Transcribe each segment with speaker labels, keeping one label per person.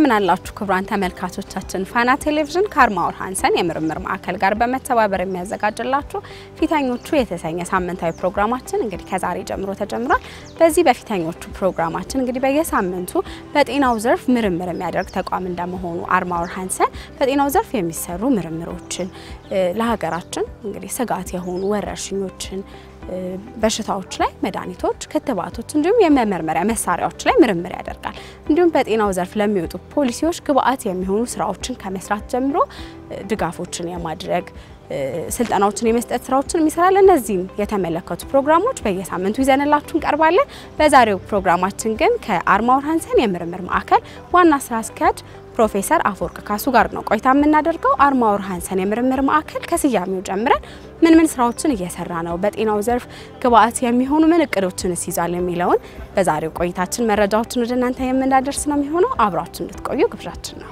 Speaker 1: እንደምን አላችሁ ክቡራን ተመልካቾቻችን። ፋና ቴሌቪዥን ከአርማወር ሃንሰን የምርምር ማዕከል ጋር በመተባበር የሚያዘጋጅላችሁ ፊተኞቹ የተሰኘ ሳምንታዊ ፕሮግራማችን እንግዲህ ከዛሬ ጀምሮ ተጀምሯል። በዚህ በፊተኞቹ ፕሮግራማችን እንግዲህ በየሳምንቱ በጤናው ዘርፍ ምርምር የሚያደርግ ተቋም እንደመሆኑ አርማወር ሃንሰን በጤናው ዘርፍ የሚሰሩ ምርምሮችን ለሀገራችን እንግዲህ ስጋት የሆኑ ወረርሽኞችን በሽታዎች ላይ መድኃኒቶች፣ ክትባቶች እንዲሁም የመመርመሪያ መሳሪያዎች ላይ ምርምር ያደርጋል። እንዲሁም በጤናው ዘርፍ ለሚወጡ ፖሊሲዎች ግብአት የሚሆኑ ስራዎችን ከመስራት ጀምሮ ድጋፎችን የማድረግ ስልጠናዎችን የመስጠት ስራዎችን ይሰራል። እነዚህም የተመለከቱ ፕሮግራሞች በየሳምንቱ ይዘንላችሁ እንቀርባለን። በዛሬው ፕሮግራማችን ግን ከአርማወር ሃንሰን የምርምር ማዕከል ዋና ስራ አስኪያጅ ፕሮፌሰር አፈወርቅ ካሱ ጋር ነው ቆይታ የምናደርገው። አርማወር ሃንሰን የምርምር ማዕከል ከስያሜው ጀምረን ምን ምን ስራዎችን እየሰራ ነው፣ በጤናው ዘርፍ ግብአት የሚሆኑ ምን እቅዶችንስ ይዟል የሚለውን በዛሬው ቆይታችን መረጃዎችን ወደ እናንተ የምናደርስ ነው የሚሆነው። አብራችሁ እንድትቆዩ ግብዣችን ነው።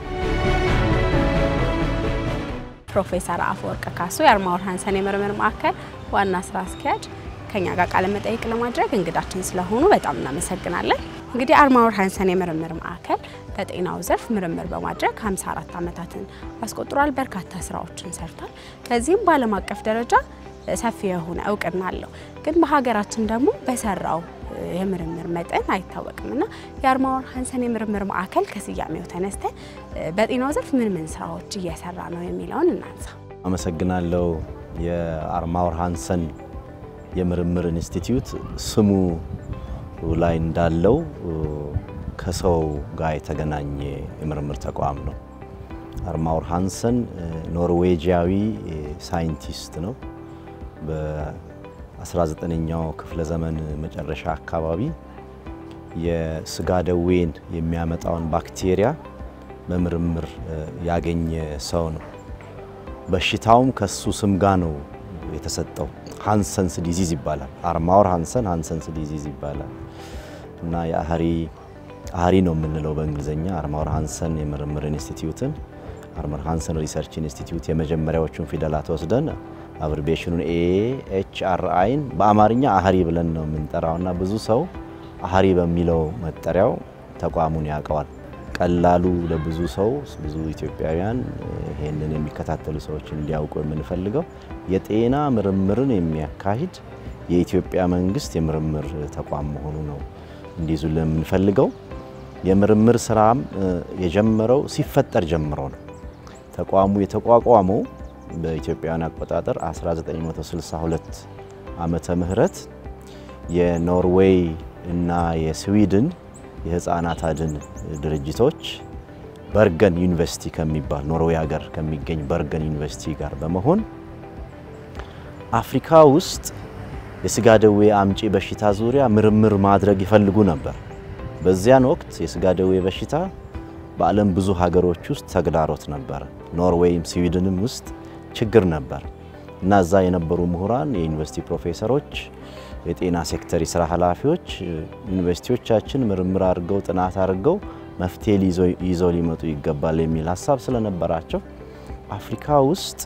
Speaker 1: ፕሮፌሰር አፈወርቅ ካሱ የአርማወር ሃንሰን የምርምር ማዕከል ዋና ስራ አስኪያጅ ከኛ ጋር ቃለ መጠይቅ ለማድረግ እንግዳችን ስለሆኑ በጣም እናመሰግናለን። እንግዲህ አርማወር ሃንሰን የምርምር ማዕከል በጤናው ዘርፍ ምርምር በማድረግ 54 ዓመታትን አስቆጥሯል። በርካታ ስራዎችን ሰርቷል። በዚህም በዓለም አቀፍ ደረጃ ሰፊ የሆነ እውቅና አለው። ግን በሀገራችን ደግሞ በሰራው የምርምር መጠን አይታወቅም እና የአርማወር ሃንሰን የምርምር ማዕከል ከስያሜው ተነስተን በጤናው ዘርፍ ምን ምን ስራዎች እየሰራ ነው የሚለውን እናንሳ።
Speaker 2: አመሰግናለሁ። የአርማወር ሃንሰን የምርምር ኢንስቲትዩት ስሙ ላይ እንዳለው ከሰው ጋር የተገናኘ የምርምር ተቋም ነው። አርማወር ሃንሰን ኖርዌጂያዊ ሳይንቲስት ነው። በ19ኛው ክፍለ ዘመን መጨረሻ አካባቢ የስጋ ደዌን የሚያመጣውን ባክቴሪያ በምርምር ያገኘ ሰው ነው። በሽታውም ከሱ ስም ጋር ነው የተሰጠው። ሃንሰንስ ዲዚዝ ይባላል። አርማወር ሃንሰን ሃንሰንስ ዲዚዝ ይባላል እና የአህሪ አህሪ ነው የምንለው በእንግሊዝኛ አርማወር ሃንሰን የምርምር ኢንስቲትዩትን አርማወር ሃንሰን ሪሰርች ኢንስቲትዩት የመጀመሪያዎቹን ፊደላት ወስደን አብሪቤሽኑን ኤ ኤች አር አይን በአማርኛ አህሪ ብለን ነው የምንጠራው እና ብዙ ሰው አህሪ በሚለው መጠሪያው ተቋሙን ያውቀዋል። ቀላሉ ለብዙ ሰው ብዙ ኢትዮጵያውያን ይሄንን የሚከታተሉ ሰዎች እንዲያውቁ የምንፈልገው የጤና ምርምርን የሚያካሂድ የኢትዮጵያ መንግስት የምርምር ተቋም መሆኑ ነው እንዲይዙ የምንፈልገው። የምርምር ስራም የጀመረው ሲፈጠር ጀምሮ ነው። ተቋሙ የተቋቋመው በኢትዮጵያውያን አቆጣጠር 1962 ዓመተ ምህረት የኖርዌይ እና የስዊድን የህፃናት አድን ድርጅቶች በርገን ዩኒቨርሲቲ ከሚባል ኖርዌይ ሀገር ከሚገኝ በርገን ዩኒቨርሲቲ ጋር በመሆን አፍሪካ ውስጥ የስጋ ደዌ አምጪ በሽታ ዙሪያ ምርምር ማድረግ ይፈልጉ ነበር። በዚያን ወቅት የስጋ ደዌ በሽታ በዓለም ብዙ ሀገሮች ውስጥ ተግዳሮት ነበር። ኖርዌይም ስዊድንም ውስጥ ችግር ነበር እና እዛ የነበሩ ምሁራን፣ የዩኒቨርሲቲ ፕሮፌሰሮች የጤና ሴክተር የስራ ኃላፊዎች ዩኒቨርሲቲዎቻችን ምርምር አድርገው ጥናት አድርገው መፍትሄ ይዘው ሊመጡ ይገባል የሚል ሀሳብ ስለነበራቸው አፍሪካ ውስጥ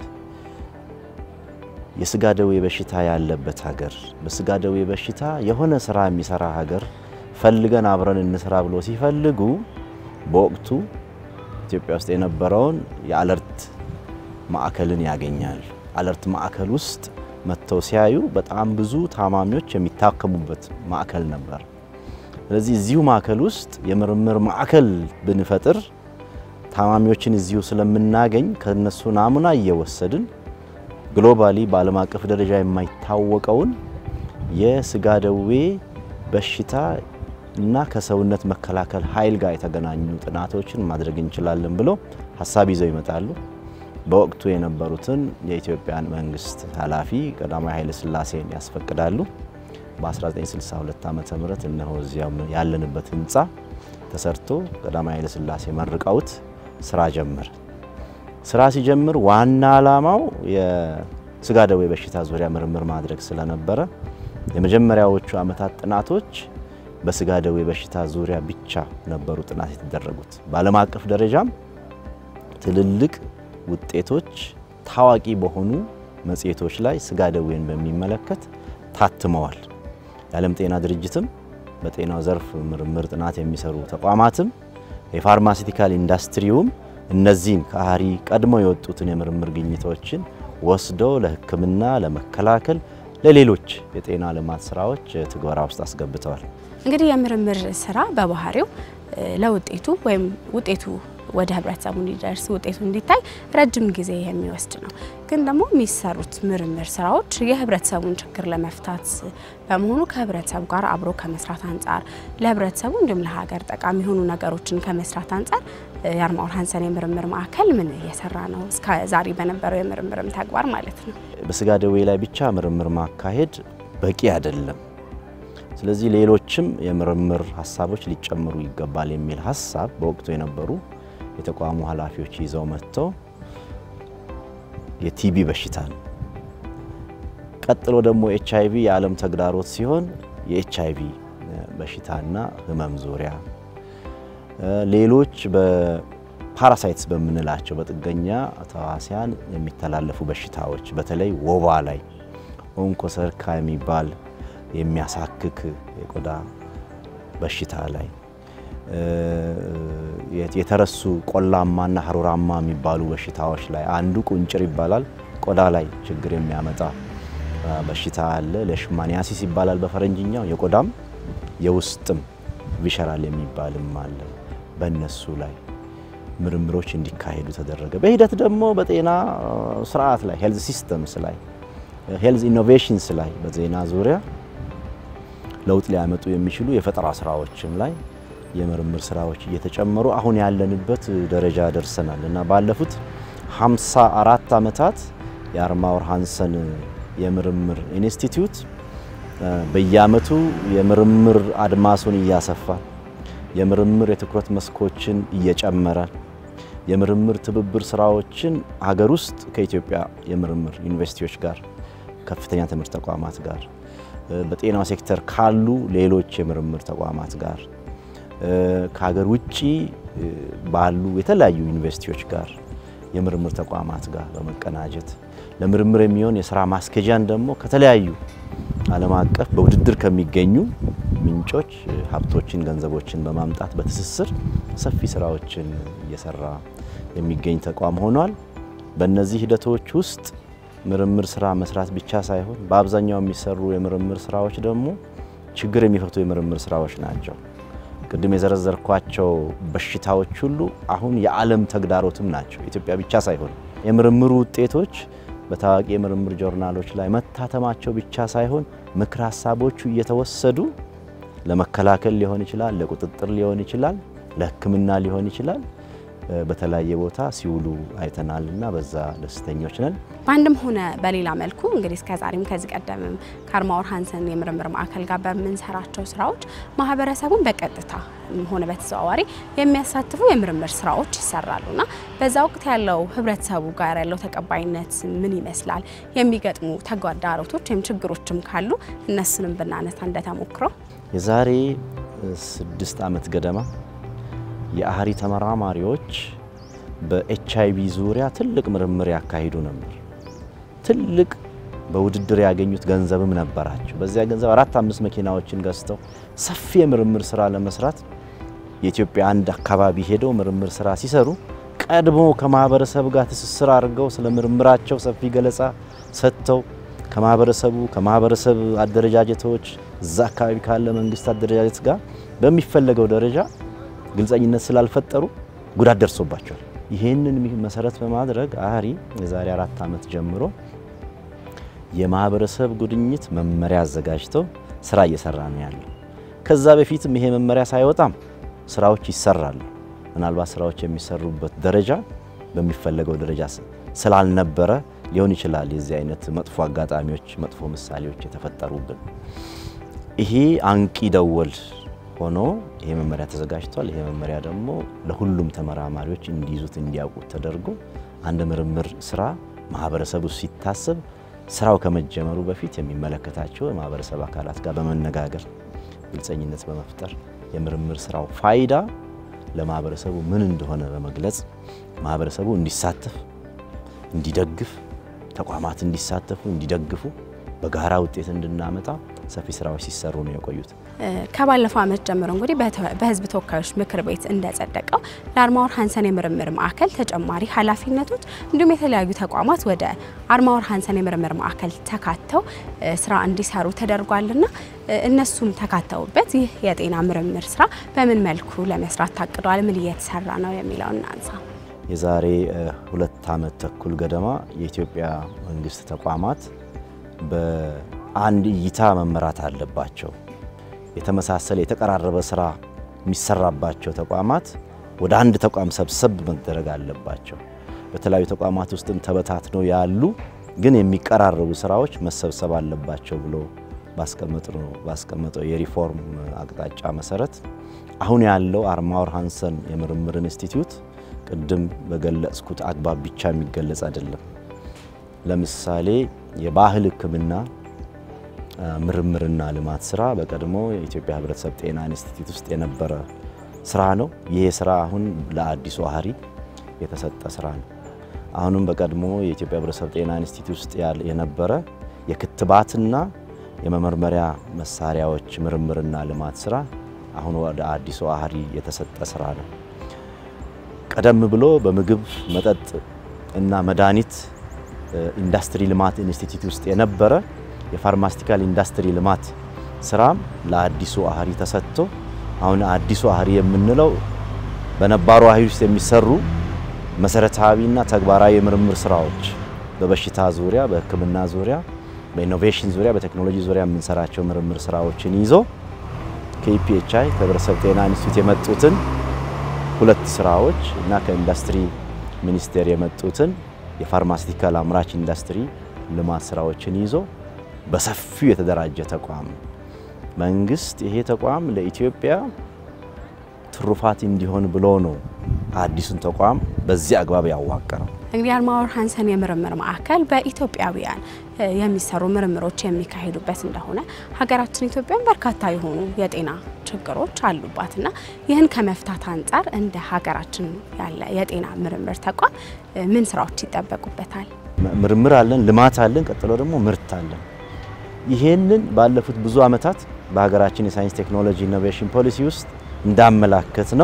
Speaker 2: የስጋ ደዌ በሽታ ያለበት ሀገር፣ በስጋ ደዌ በሽታ የሆነ ስራ የሚሰራ ሀገር ፈልገን አብረን እንስራ ብሎ ሲፈልጉ በወቅቱ ኢትዮጵያ ውስጥ የነበረውን የአለርት ማዕከልን ያገኛል። አለርት ማዕከል ውስጥ መጥተው ሲያዩ በጣም ብዙ ታማሚዎች የሚታከሙበት ማዕከል ነበር። ስለዚህ እዚሁ ማዕከል ውስጥ የምርምር ማዕከል ብንፈጥር ታማሚዎችን እዚሁ ስለምናገኝ ከነሱ ናሙና እየወሰድን ግሎባሊ በዓለም አቀፍ ደረጃ የማይታወቀውን የስጋ ደዌ በሽታ እና ከሰውነት መከላከል ኃይል ጋር የተገናኙ ጥናቶችን ማድረግ እንችላለን ብለው ሀሳብ ይዘው ይመጣሉ። በወቅቱ የነበሩትን የኢትዮጵያን መንግስት ኃላፊ ቀዳማዊ ኃይለ ሥላሴን ያስፈቅዳሉ። በ1962 ዓ ም እነሆ እዚያው ያለንበት ህንፃ ተሰርቶ ቀዳማዊ ኃይለ ሥላሴ መርቀውት ስራ ጀመር። ስራ ሲጀምር ዋና ዓላማው የስጋ ደዌ በሽታ ዙሪያ ምርምር ማድረግ ስለነበረ የመጀመሪያዎቹ ዓመታት ጥናቶች በስጋ ደዌ በሽታ ዙሪያ ብቻ ነበሩ ጥናት የተደረጉት። በዓለም አቀፍ ደረጃም ትልልቅ ውጤቶች ታዋቂ በሆኑ መጽሔቶች ላይ ስጋ ደዌን በሚመለከት ታትመዋል። የዓለም ጤና ድርጅትም በጤናው ዘርፍ ምርምር ጥናት የሚሰሩ ተቋማትም የፋርማሲቲካል ኢንዱስትሪውም እነዚህን ከአህሪ ቀድሞ የወጡትን የምርምር ግኝቶችን ወስደው ለሕክምና፣ ለመከላከል፣ ለሌሎች የጤና ልማት ስራዎች ትግበራ ውስጥ አስገብተዋል።
Speaker 1: እንግዲህ የምርምር ስራ በባህሪው ለውጤቱ ወይም ውጤቱ ወደ ህብረተሰቡ እንዲደርስ ውጤቱ እንዲታይ ረጅም ጊዜ የሚወስድ ነው። ግን ደግሞ የሚሰሩት ምርምር ስራዎች የህብረተሰቡን ችግር ለመፍታት በመሆኑ ከህብረተሰቡ ጋር አብሮ ከመስራት አንጻር ለህብረተሰቡ እንዲሁም ለሀገር ጠቃሚ የሆኑ ነገሮችን ከመስራት አንጻር የአርማወር ሃንሰን የምርምር ማዕከል ምን እየሰራ ነው? እስከ ዛሬ በነበረው የምርምርም ተግባር ማለት ነው።
Speaker 2: በስጋ ደዌ ላይ ብቻ ምርምር ማካሄድ በቂ አይደለም። ስለዚህ ሌሎችም የምርምር ሀሳቦች ሊጨምሩ ይገባል የሚል ሀሳብ በወቅቱ የነበሩ የተቋሙ ኃላፊዎች ይዘው መጥተው የቲቢ በሽታ ነው። ቀጥሎ ደግሞ ኤች አይቪ የዓለም ተግዳሮት ሲሆን የኤች አይቪ በሽታና ህመም ዙሪያ ሌሎች በፓራሳይትስ በምንላቸው በጥገኛ ተዋሲያን የሚተላለፉ በሽታዎች በተለይ ወባ ላይ ኦንኮሰርካ የሚባል የሚያሳክክ የቆዳ በሽታ ላይ የተረሱ ቆላማና ሀሩራማ የሚባሉ በሽታዎች ላይ አንዱ ቁንጭር ይባላል። ቆዳ ላይ ችግር የሚያመጣ በሽታ አለ። ለሽማኒያሲስ ይባላል በፈረንጅኛው። የቆዳም የውስጥም ቪሸራል የሚባልም አለ። በእነሱ ላይ ምርምሮች እንዲካሄዱ ተደረገ። በሂደት ደግሞ በጤና ስርዓት ላይ ሄልዝ ሲስተምስ ላይ ሄልዝ ኢኖቬሽንስ ላይ በዜና ዙሪያ ለውጥ ሊያመጡ የሚችሉ የፈጠራ ስራዎችም ላይ የምርምር ስራዎች እየተጨመሩ አሁን ያለንበት ደረጃ ደርሰናል እና ባለፉት 54 ዓመታት የአርማወር ሃንሰን የምርምር ኢንስቲትዩት በየአመቱ የምርምር አድማሱን እያሰፋ የምርምር የትኩረት መስኮችን እየጨመረ የምርምር ትብብር ስራዎችን ሀገር ውስጥ ከኢትዮጵያ የምርምር ዩኒቨርሲቲዎች ጋር ከፍተኛ ትምህርት ተቋማት ጋር በጤናው ሴክተር ካሉ ሌሎች የምርምር ተቋማት ጋር ከሀገር ውጭ ባሉ የተለያዩ ዩኒቨርሲቲዎች ጋር የምርምር ተቋማት ጋር በመቀናጀት ለምርምር የሚሆን የስራ ማስኬጃን ደግሞ ከተለያዩ ዓለም አቀፍ በውድድር ከሚገኙ ምንጮች ሀብቶችን፣ ገንዘቦችን በማምጣት በትስስር ሰፊ ስራዎችን እየሰራ የሚገኝ ተቋም ሆኗል። በእነዚህ ሂደቶች ውስጥ ምርምር ስራ መስራት ብቻ ሳይሆን በአብዛኛው የሚሰሩ የምርምር ስራዎች ደግሞ ችግር የሚፈቱ የምርምር ስራዎች ናቸው። ቅድም የዘረዘርኳቸው በሽታዎች ሁሉ አሁን የዓለም ተግዳሮትም ናቸው። ኢትዮጵያ ብቻ ሳይሆን የምርምሩ ውጤቶች በታዋቂ የምርምር ጆርናሎች ላይ መታተማቸው ብቻ ሳይሆን ምክር ሀሳቦቹ እየተወሰዱ ለመከላከል ሊሆን ይችላል፣ ለቁጥጥር ሊሆን ይችላል፣ ለሕክምና ሊሆን ይችላል በተለያየ ቦታ ሲውሉ አይተናል እና በዛ ደስተኞች ነን።
Speaker 1: በአንድም ሆነ በሌላ መልኩ እንግዲህ እስከዛሬም ከዚህ ቀደምም ከአርማወር ሃንሰን የምርምር ማዕከል ጋር በምንሰራቸው ስራዎች ማህበረሰቡን በቀጥታ ሆነ በተዘዋዋሪ የሚያሳትፉ የምርምር ስራዎች ይሰራሉና በዛ ወቅት ያለው ህብረተሰቡ ጋር ያለው ተቀባይነት ምን ይመስላል? የሚገጥሙ ተግዳሮቶች ወይም ችግሮችም ካሉ እነሱንም ብናነሳ እንደተሞክሮ
Speaker 2: የዛሬ ስድስት ዓመት ገደማ የአህሪ ተመራማሪዎች በኤች አይቪ ዙሪያ ትልቅ ምርምር ያካሂዱ ነበር። ትልቅ በውድድር ያገኙት ገንዘብም ነበራቸው። በዚያ ገንዘብ አራት አምስት መኪናዎችን ገዝተው ሰፊ የምርምር ስራ ለመስራት የኢትዮጵያ አንድ አካባቢ ሄደው ምርምር ስራ ሲሰሩ ቀድሞ ከማህበረሰብ ጋር ትስስር አድርገው ስለ ምርምራቸው ሰፊ ገለጻ ሰጥተው ከማህበረሰቡ ከማህበረሰብ አደረጃጀቶች እዛ አካባቢ ካለ መንግስት አደረጃጀት ጋር በሚፈለገው ደረጃ ግልጸኝነት ስላልፈጠሩ ጉዳት ደርሶባቸዋል። ይህንን መሰረት በማድረግ አህሪ የዛሬ አራት ዓመት ጀምሮ የማህበረሰብ ጉድኝት መመሪያ አዘጋጅተው ስራ እየሰራ ነው ያለው። ከዛ በፊትም ይሄ መመሪያ ሳይወጣም ስራዎች ይሰራሉ። ምናልባት ስራዎች የሚሰሩበት ደረጃ በሚፈለገው ደረጃ ስላልነበረ ሊሆን ይችላል የዚህ አይነት መጥፎ አጋጣሚዎች፣ መጥፎ ምሳሌዎች የተፈጠሩብን። ይሄ አንቂ ደወል ሆኖ ይሄ መመሪያ ተዘጋጅቷል። ይሄ መመሪያ ደግሞ ለሁሉም ተመራማሪዎች እንዲይዙት እንዲያውቁት ተደርጎ አንድ ምርምር ስራ ማህበረሰቡ ሲታሰብ ስራው ከመጀመሩ በፊት የሚመለከታቸው የማህበረሰብ አካላት ጋር በመነጋገር ግልጸኝነት በመፍጠር የምርምር ስራው ፋይዳ ለማህበረሰቡ ምን እንደሆነ በመግለጽ ማህበረሰቡ እንዲሳተፍ፣ እንዲደግፍ፣ ተቋማት እንዲሳተፉ፣ እንዲደግፉ በጋራ ውጤት እንድናመጣ ሰፊ ስራዎች ሲሰሩ ነው የቆዩት።
Speaker 1: ከባለፈው ዓመት ጀምሮ እንግዲህ በሕዝብ ተወካዮች ምክር ቤት እንደጸደቀው ለአርማወር ሃንሰን የምርምር ማዕከል ተጨማሪ ኃላፊነቶች እንዲሁም የተለያዩ ተቋማት ወደ አርማወር ሃንሰን የምርምር ማዕከል ተካተው ስራ እንዲሰሩ ተደርጓልና እነሱም ተካተውበት ይህ የጤና ምርምር ስራ በምን መልኩ ለመስራት ታቅዷል? ምን እየተሰራ ነው የሚለውን እናንሳ።
Speaker 2: የዛሬ ሁለት ዓመት ተኩል ገደማ የኢትዮጵያ መንግስት ተቋማት በአንድ እይታ መመራት አለባቸው። የተመሳሰለ የተቀራረበ ስራ የሚሰራባቸው ተቋማት ወደ አንድ ተቋም ሰብሰብ መደረግ አለባቸው። በተለያዩ ተቋማት ውስጥም ተበታትነው ያሉ ግን የሚቀራረቡ ስራዎች መሰብሰብ አለባቸው ብሎ ባስቀመጠው የሪፎርም አቅጣጫ መሰረት አሁን ያለው አርማወር ሃንሰን የምርምር ኢንስቲትዩት ቅድም በገለጽኩት አግባብ ብቻ የሚገለጽ አይደለም። ለምሳሌ የባህል ሕክምና ምርምርና ልማት ስራ በቀድሞ የኢትዮጵያ ሕብረተሰብ ጤና ኢንስቲትዩት ውስጥ የነበረ ስራ ነው። ይሄ ስራ አሁን ለአዲሱ አህሪ የተሰጠ ስራ ነው። አሁንም በቀድሞ የኢትዮጵያ ሕብረተሰብ ጤና ኢንስቲትዩት ውስጥ የነበረ የክትባትና የመመርመሪያ መሳሪያዎች ምርምርና ልማት ስራ አሁን ወደ አዲሱ አህሪ የተሰጠ ስራ ነው። ቀደም ብሎ በምግብ መጠጥ እና መድኃኒት ኢንዱስትሪ ልማት ኢንስቲትዩት ውስጥ የነበረ የፋርማስቲካል ኢንዱስትሪ ልማት ስራም ለአዲሱ አህሪ ተሰጥቶ አሁን አዲሱ አህሪ የምንለው በነባሩ አህሪ ውስጥ የሚሰሩ መሰረታዊና ተግባራዊ የምርምር ስራዎች በበሽታ ዙሪያ፣ በሕክምና ዙሪያ፣ በኢኖቬሽን ዙሪያ፣ በቴክኖሎጂ ዙሪያ የምንሰራቸው ምርምር ስራዎችን ይዞ ከኢፒኤችአይ ከህብረተሰብ ጤና ኢንስቲትዩት የመጡትን ሁለት ስራዎች እና ከኢንዱስትሪ ሚኒስቴር የመጡትን የፋርማሲቲካል አምራች ኢንዱስትሪ ልማት ስራዎችን ይዞ በሰፊው የተደራጀ ተቋም ነው። መንግስት ይሄ ተቋም ለኢትዮጵያ ትሩፋት እንዲሆን ብሎ ነው አዲሱን ተቋም በዚህ አግባብ ያዋቀረው።
Speaker 1: እንግዲህ አርማወር ሃንሰን የምርምር ማዕከል በኢትዮጵያውያን የሚሰሩ ምርምሮች የሚካሄዱበት እንደሆነ ሀገራችን ኢትዮጵያን በርካታ የሆኑ የጤና ችግሮች አሉባትና ይህን ከመፍታት አንጻር እንደ ሀገራችን ያለ የጤና ምርምር ተቋም ምን ስራዎች ይጠበቁበታል?
Speaker 2: ምርምር አለን፣ ልማት አለን፣ ቀጥሎ ደግሞ ምርት አለን። ይሄንን ባለፉት ብዙ ዓመታት በሀገራችን የሳይንስ ቴክኖሎጂ ኢኖቬሽን ፖሊሲ ውስጥ እንዳመላከት ነው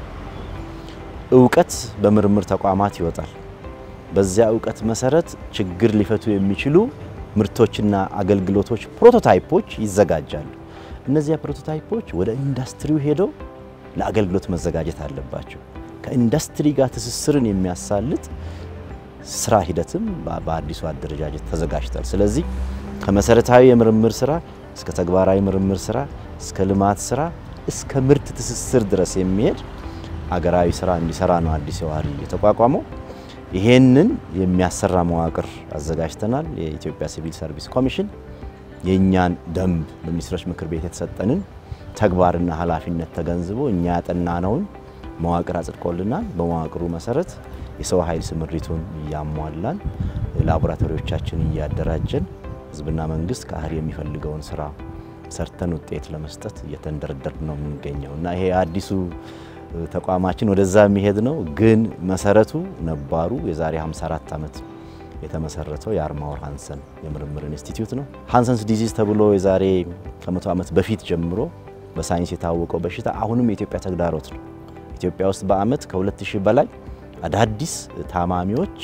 Speaker 2: እውቀት በምርምር ተቋማት ይወጣል። በዚያ እውቀት መሰረት ችግር ሊፈቱ የሚችሉ ምርቶችና አገልግሎቶች ፕሮቶታይፖች ይዘጋጃሉ። እነዚያ ፕሮቶታይፖች ወደ ኢንዱስትሪው ሄደው ለአገልግሎት መዘጋጀት አለባቸው። ከኢንዱስትሪ ጋር ትስስርን የሚያሳልጥ ስራ ሂደትም በአዲሱ አደረጃጀት ተዘጋጅቷል። ስለዚህ ከመሰረታዊ የምርምር ስራ እስከ ተግባራዊ ምርምር ስራ እስከ ልማት ስራ እስከ ምርት ትስስር ድረስ የሚሄድ አገራዊ ስራ እንዲሰራ ነው አዲስ አህሪ የተቋቋመው። ይሄንን የሚያሰራ መዋቅር አዘጋጅተናል። የኢትዮጵያ ሲቪል ሰርቪስ ኮሚሽን የእኛን ደንብ በሚኒስትሮች ምክር ቤት የተሰጠንን ተግባርና ኃላፊነት ተገንዝቦ እኛ ያጠናነውን መዋቅር አጽድቆልናል። በመዋቅሩ መሰረት የሰው ኃይል ስምሪቱን እያሟላን ላቦራቶሪዎቻችን እያደራጀን ህዝብና መንግስት ከአህሪ የሚፈልገውን ስራ ሰርተን ውጤት ለመስጠት እየተንደረደር ነው የምንገኘው እና ይሄ አዲሱ ተቋማችን ወደዛ የሚሄድ ነው። ግን መሰረቱ ነባሩ የዛሬ 54 ዓመት የተመሰረተው የአርማወር ሃንሰን የምርምር ኢንስቲትዩት ነው። ሃንሰንስ ዲዚዝ ተብሎ የዛሬ ከመቶ ዓመት በፊት ጀምሮ በሳይንስ የታወቀው በሽታ አሁንም የኢትዮጵያ ተግዳሮት ነው። ኢትዮጵያ ውስጥ በአመት ከ2000 በላይ አዳዲስ ታማሚዎች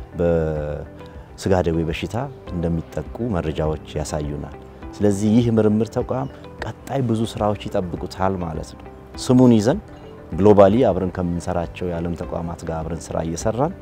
Speaker 2: በስጋ ደዌ በሽታ እንደሚጠቁ መረጃዎች ያሳዩናል። ስለዚህ ይህ ምርምር ተቋም ቀጣይ ብዙ ስራዎች ይጠብቁታል ማለት ነው። ስሙን ይዘን ግሎባሊ አብረን ከምንሰራቸው የዓለም ተቋማት ጋር አብረን ስራ እየሰራን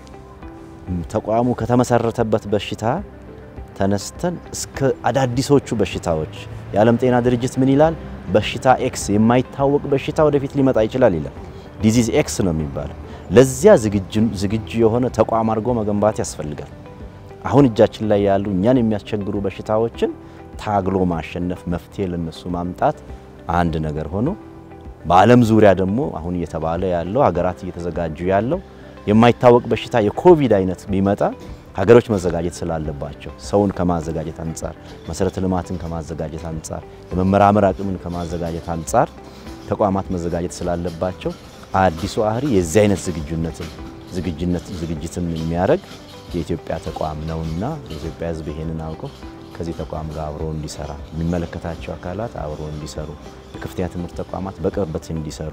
Speaker 2: ተቋሙ ከተመሰረተበት በሽታ ተነስተን እስከ አዳዲሶቹ በሽታዎች የዓለም ጤና ድርጅት ምን ይላል? በሽታ ኤክስ የማይታወቅ በሽታ ወደፊት ሊመጣ ይችላል ይላል። ዲዚዝ ኤክስ ነው የሚባለው። ለዚያ ዝግጁ የሆነ ተቋም አድርጎ መገንባት ያስፈልጋል። አሁን እጃችን ላይ ያሉ እኛን የሚያስቸግሩ በሽታዎችን ታግሎ ማሸነፍ፣ መፍትሄ ለነሱ ማምጣት አንድ ነገር ሆኖ በዓለም ዙሪያ ደግሞ አሁን እየተባለ ያለው ሀገራት እየተዘጋጁ ያለው የማይታወቅ በሽታ የኮቪድ አይነት ቢመጣ ሀገሮች መዘጋጀት ስላለባቸው ሰውን ከማዘጋጀት አንጻር፣ መሰረተ ልማትን ከማዘጋጀት አንጻር፣ የመመራመር አቅምን ከማዘጋጀት አንጻር ተቋማት መዘጋጀት ስላለባቸው አዲሱ አህሪ የዚህ አይነት ዝግጁነትን ዝግጅነት ዝግጅትን የሚያደርግ የኢትዮጵያ ተቋም ነውና የኢትዮጵያ ሕዝብ ይሄንን አውቀው ከዚህ ተቋም ጋር አብሮ እንዲሰራ የሚመለከታቸው አካላት አብሮ እንዲሰሩ የከፍተኛ ትምህርት ተቋማት በቅርበት እንዲሰሩ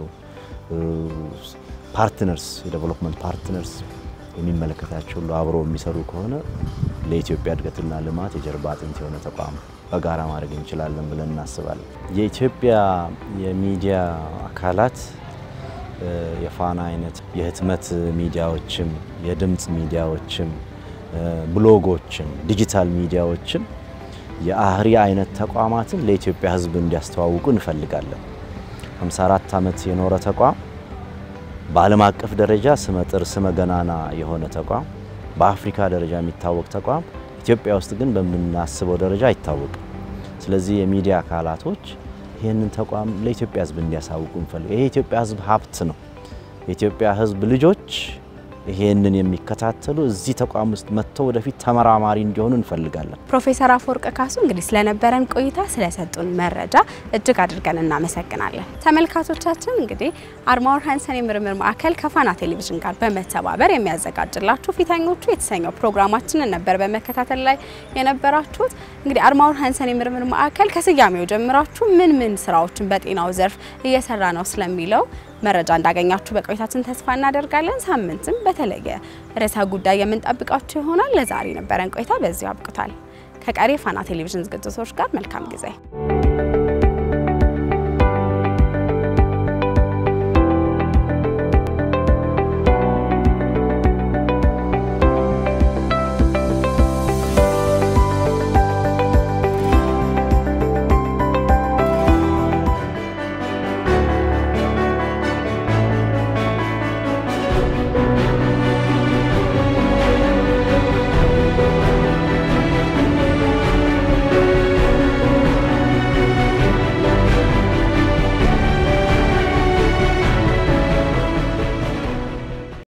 Speaker 2: ፓርትነርስ የዴቨሎፕመንት ፓርትነርስ የሚመለከታቸው ሁሉ አብሮ የሚሰሩ ከሆነ ለኢትዮጵያ እድገትና ልማት የጀርባ አጥንት የሆነ ተቋም በጋራ ማድረግ እንችላለን ብለን እናስባለን። የኢትዮጵያ የሚዲያ አካላት የፋና አይነት የህትመት ሚዲያዎችም የድምፅ ሚዲያዎችም ብሎጎችም ዲጂታል ሚዲያዎችም የአህሪ አይነት ተቋማትን ለኢትዮጵያ ሕዝብ እንዲያስተዋውቁ እንፈልጋለን። 54 ዓመት የኖረ ተቋም በዓለም አቀፍ ደረጃ ስመጥር ስመ ገናና የሆነ ተቋም በአፍሪካ ደረጃ የሚታወቅ ተቋም ኢትዮጵያ ውስጥ ግን በምናስበው ደረጃ አይታወቅም። ስለዚህ የሚዲያ አካላቶች ይህንን ተቋም ለኢትዮጵያ ሕዝብ እንዲያሳውቁ እንፈልግ። ይሄ የኢትዮጵያ ሕዝብ ሀብት ነው። የኢትዮጵያ ሕዝብ ልጆች ይሄንን የሚከታተሉ እዚህ ተቋም ውስጥ መጥተው ወደፊት ተመራማሪ እንዲሆኑ እንፈልጋለን።
Speaker 1: ፕሮፌሰር አፈወርቅ ካሱ እንግዲህ ስለነበረን ቆይታ ስለሰጡን መረጃ እጅግ አድርገን እናመሰግናለን። ተመልካቾቻችን እንግዲህ አርማወር ሃንሰን የምርምር ማዕከል ከፋና ቴሌቪዥን ጋር በመተባበር የሚያዘጋጅላችሁ ፊተኞቹ የተሰኘው ፕሮግራማችንን ነበር በመከታተል ላይ የነበራችሁት። እንግዲህ አርማወር ሃንሰን የምርምር ማዕከል ከስያሜው ጀምራችሁ ምን ምን ስራዎችን በጤናው ዘርፍ እየሰራ ነው ስለሚለው መረጃ እንዳገኛችሁ በቆይታችን ተስፋ እናደርጋለን። ሳምንትም በተለየ ርዕሰ ጉዳይ የምንጠብቃችሁ ይሆናል። ለዛሬ ነበረን ቆይታ በዚሁ አብቅቷል። ከቀሪ ፋና ቴሌቪዥን ዝግጅቶች ጋር መልካም ጊዜ